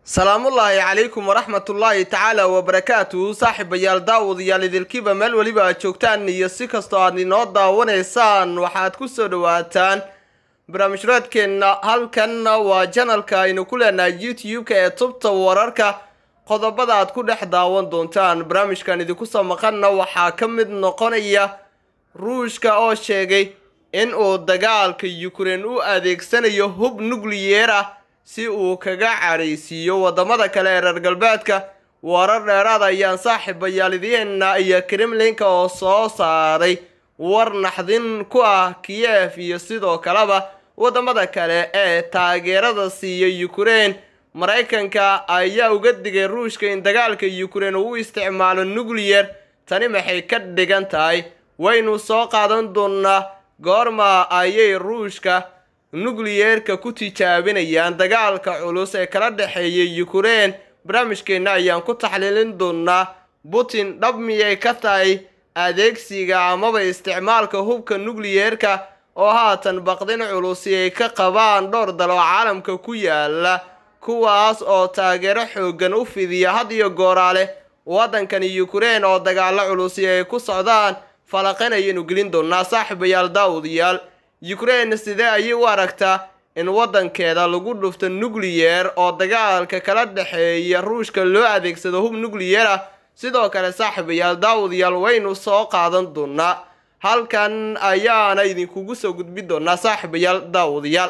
salaamullaahi calaykum waraxmatullaahi tacaala wabarakaatuhu saaxiibayaal daawadayaal idilkiiba meel weliba aad joogtaan iyo si kastoo aad inoo daawanaysaan waxaad ku soo dhawaataan barnaamijraadkeenna halkanna waa janalka aynu ku leenahay youtube-ka ee tubta wararka qodobada aad ku dhex daawan doontaan barnaamijkan idinku soo maqanna waxaa ka mid noqonaya ruushka oo sheegay in uu dagaalka yukrain u adeegsanayo hub nukliyeer ah si uu kaga cadhaysiiyo waddamada kale ee reer galbeedka warar dheeraad ayaan saaxiibayaal idiina iyo kremlinka oo soo saaray war naxdin ku ah kiyef iyo sidoo kaleba waddamada kale ee taageerada siiya yukrain maraykanka ayaa uga digay ruushka in dagaalka yukrain uu u isticmaalo nukliyer tani maxay ka dhigan tahay waynu soo qaadan doonnaa goorma ayay ruushka nukliyeerka ku tijaabinayaan dagaalka culus ee kala dhexeeya yukrain barnaamijkeenna ayaan ku taxliilin doonaa putin dhab miyay ka tahay adeegsiga amaba isticmaalka hubka nukliyeerka oo haatan baqdin culusi ay ka qabaan dhowr dal oo caalamka ku yaala kuwaas oo taageero xooggan u fidiya had iyo gooraale waddankani yukrain oo dagaalo culusi ay ku socdaan falaqan ayaynu gelin doonaa saaxiibayaal daawadayaal yukrain sidee ayay u aragtaa in waddankeeda lagu dhufto nukliyeer oo dagaalka kala dhexeeya ruushka loo adeegsado hub nukliyeer ah sidoo kale saaxiibayaal daawadayaal waynu soo qaadan doonaa halkan ayaana idinkugu soo gudbin doonaa saaxiibayaal daawadayaal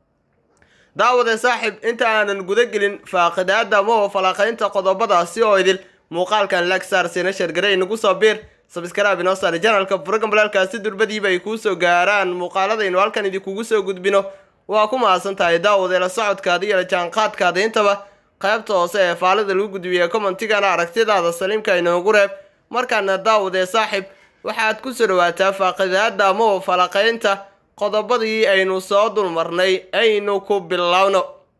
daawade saaxiib inta aanan guda gelin faaqidaada ama falaqaynta qodobadaasi oo idil muuqaalkan lagsaar sina shargare inagu soo biir sabskrab inoo saare janalka program balaalkaasi durbadiiba ay kuu soo gaaraan muuqaaladaynu halkan idinkugu soo gudbino waa ku mahadsan tahay daawade la socodkaada iyo la jaanqaadkaada intaba qaybta hoose ee faalida lagu gudbiya commentigana aragtidaada saliimka inoogu reeb markaana daawade saaxiib waxaad ku soo dhawaataa faaqidaada ama falaqaynta qodobadii aynu soo dulmarnay aynu ku bilowno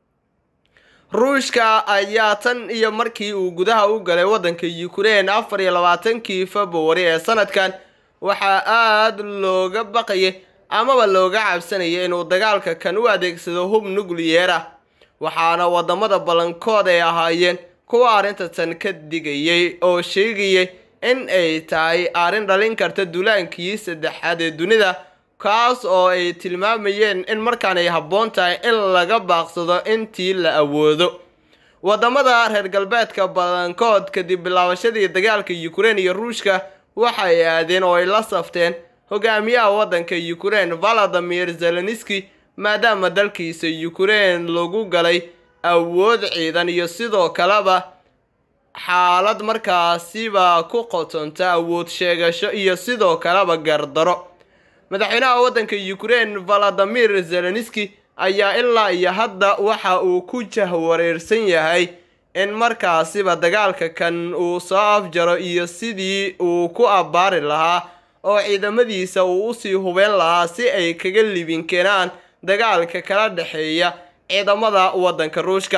ruushka ayaa tan iyo markii uu gudaha u galay waddanka yukrain afar iyo labaatankii februari ee sanadkan waxaa aada looga baqayay amaba looga cabsanayay inuu dagaalka kan u adeegsado hub nukliyeer ah waxaana waddamada ballankood ay ahaayeen kuwa arrinta tan ka digayay oo sheegayay in ay tahay arrin dhalin karta dulaankii saddexaad ee dunida kaas oo ay tilmaamayeen in markaan ay habboon tahay in laga baaqsado intii la awoodo waddamada reer galbeedka badankood kadib bilaabashadii dagaalka yukrain iyo ruushka waxay aadeen oo ay la safteen hogaamiyaha waddanka yukrain valadimir zelenski maadaama dalkiisa yukrain lagu galay awood ciidan iyo sidoo kaleba xaalad markaasiba ku qotonta awood sheegasho iyo sidoo kaleba gardaro madaxweynaha waddanka yukrain valadimir zelenski ayaa ilaa iyo hadda waxa uu ku jahwareersan yahay in markaasiba dagaalka kan uu soo afjaro iyo sidii uu ku abbaari lahaa oo ciidamadiisa uu usii hubeen lahaa si ay kaga libin keenaan dagaalka kala dhexeeya ciidamada waddanka ruushka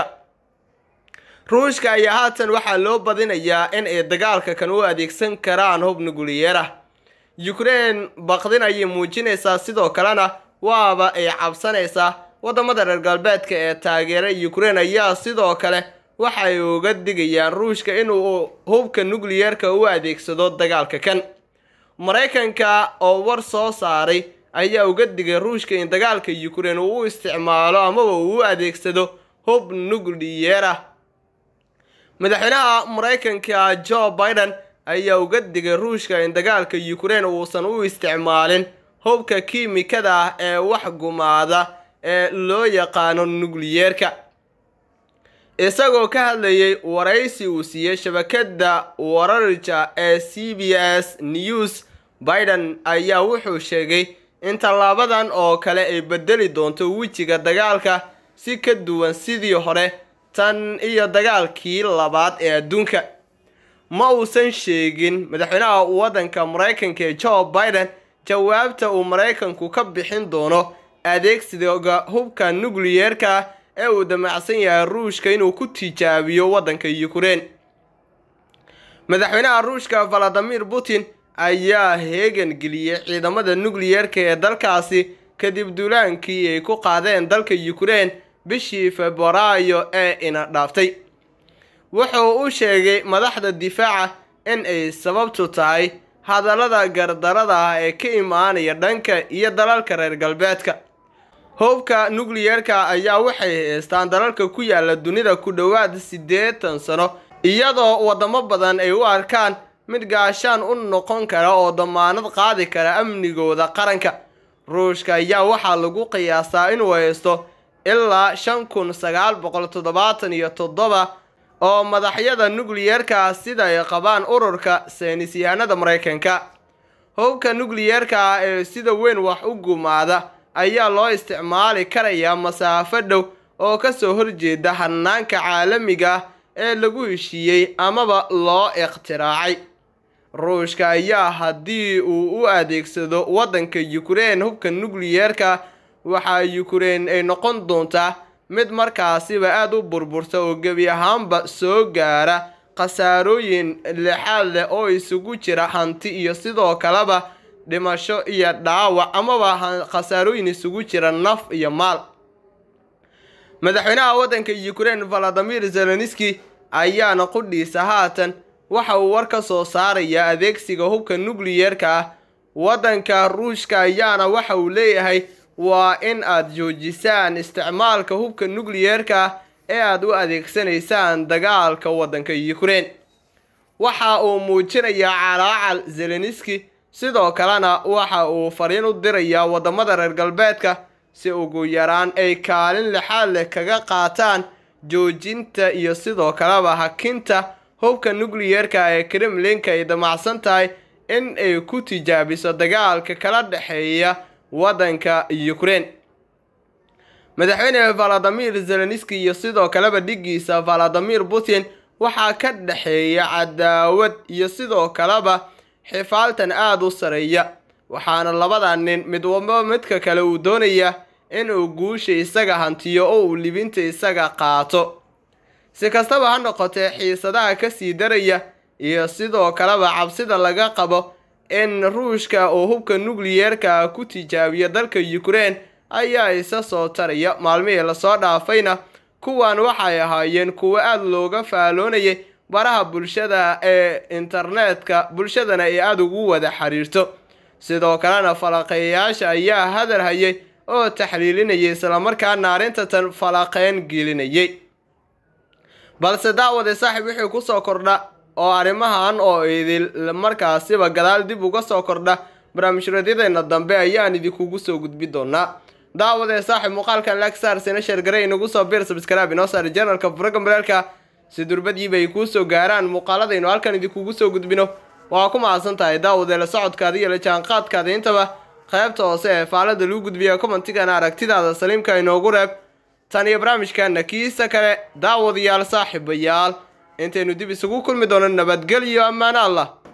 ruushka ayaa haatan waxaa loo badinayaa in ay dagaalka kan u adeegsan karaan hub nukliyeer ah yukrain baqdin ayay muujinaysaa sidoo kalena waaba ay cabsanaysaa waddamada reer galbeedka ee taageera yukrain ayaa sidoo kale waxay uga digayaan ruushka inuu hubka nukliyeerka u adeegsado dagaalka kan maraykanka oo war soo saaray ayaa uga digay ruushka in dagaalka yukrain uu u isticmaalo amaba uu u adeegsado hub nukliyeer ah madaxweynaha maraykanka joe biden ayaa uga digay ruushka in dagaalka yukrain uusan u isticmaalin hubka kiimikada ah ee wax gumaada ee loo yaqaano nukliyeerka isagoo ka hadlayay waraysi uu siiyey shabakadda wararja ee c b s news biden ayaa wuxuu sheegay in tallaabadan oo kale ay bedeli doonto wejiga dagaalka si ka duwan sidii hore tan iyo dagaalkii labaad ee adduunka ma uusan sheegin madaxweynaha waddanka maraykanka ee joe biden jawaabta uu maraykanku ka bixin doono adeegsiga hubka nukliyeerka ee uu damacsan yahay ruushka inuu ku tijaabiyo waddanka yukrain madaxweynaha ruushka valadimir putin ayaa heegan geliyey ciidamada nukliyeerka ee dalkaasi kadib duulaankii ay ku qaadeen dalka yukrain bishii februaayo ee ina dhaaftay wuxuu u sheegay madaxda difaaca in ay sababtu tahay hadallada gardarada ah ee ka imaanaya dhanka iyo dalalka reer galbeedka hubka nukliyeerka ayaa waxay haystaan dalalka ku yaala dunida ku dhowaad siddeetan sano iyadoo waddamo badan ay u arkaan mid gaashaan u noqon kara oo damaanad qaadi kara amnigooda qaranka ruushka ayaa waxaa lagu qiyaasaa inuu haysto ilaa shan kun sagaal boqol toddobaatan iyo toddoba oo madaxyada nukliyeerka sida ay qabaan ururka saynisyahanada maraykanka hubka nukliyeerka ah ee sida weyn wax u gumaada ayaa loo isticmaali karayaa masaafo dhow oo kasoo horjeeda hanaanka caalamiga ah ee lagu heshiiyey amaba loo ikhtiraacay ruushka ayaa haddii uu u adeegsado waddanka yukrain hubka nukliyeerka waxaa yukrain ay noqon doontaa mid markaasiba aada u burburta oo gebi ahaanba soo gaara khasaarooyin lixaad leh oo isugu jira hanti iyo sidoo kaleba dhimasho iyo dhaawac amaba khasaarooyin isugu jira naf iyo maal madaxweynaha waddanka yukrain valadimir zelenski ayaana qudhiisa haatan waxa uu war ka soo saarayaa adeegsiga hubka nukliyeerka ah waddanka ruushka ayaana waxa uu leeyahay waa in aad joojisaan isticmaalka hubka nukliyeerka ah ee aad u adeegsanaysaan dagaalka waddanka yukrain waxa uu muujinayaa calaacal zelenski sidoo kalena waxa uu fariin u dirayaa waddamada reer galbeedka si ugu yaraan ay kaalin lixaad leh kaga qaataan joojinta iyo sidoo kaleba hakinta hubka nukliyeerka ee kremlinka ay damacsan tahay in ay ku tijaabiso dagaalka kala dhexeeya waddanka yukrain madaxweyne valadimir zelenski iyo sidoo kaleba dhigiisa valadimir putin waxaa ka dhexeeya cadaawad iyo sidoo kaleba xifaaltan aada u sareeya waxaana labada nin mid walba midka kale uu doonaya inuu guusha isaga hantiyo oo uu libinta isaga qaato si kastaba ha noqotee xiisadaha kasii daraya iyo sidoo kaleba cabsida laga qabo in ruushka uu hubka nukliyeerka ku tijaabiyo dalka yukrain ayaa isa soo taraya maalmihii lasoo dhaafayna kuwan waxay ahaayeen kuwo aada looga faaloonayay baraha bulshada ee internetka bulshadana ay aada ugu wada xiriirto sidoo kalena falaqeeyayaasha ayaa hadal hayay oo taxliilinayay islamarkaana arrintatan falaqeyn gelinayay balse daawade saaxiib wixii kusoo kordha oo arrimahan oo idil markaasiba gadaal dib uga soo kordha barnaamijradyadeenna dambe ayaan idinkugu soo gudbi doonaa daawadee saaxiib muuqaalkan lagsar sina sheergare inagu soo bir sabskrab inoo saari janalka furaga mareelka si durbadiiba ay kuu soo gaaraan muuqaaladaynu halkan idinkugu soo gudbino waa ku mahadsan tahay daawadee la socodkaada iyo la jaanqaadkaada intaba qaybta hoose ee faalada lagu gudbiya commentigana aragtidaada saliimka inoogu reeb tan iyo barnaamijkana kiisa kale daawadayaal saaxiibayaal intaynu dib isugu kulmi doono nabadgelyo ammaano allah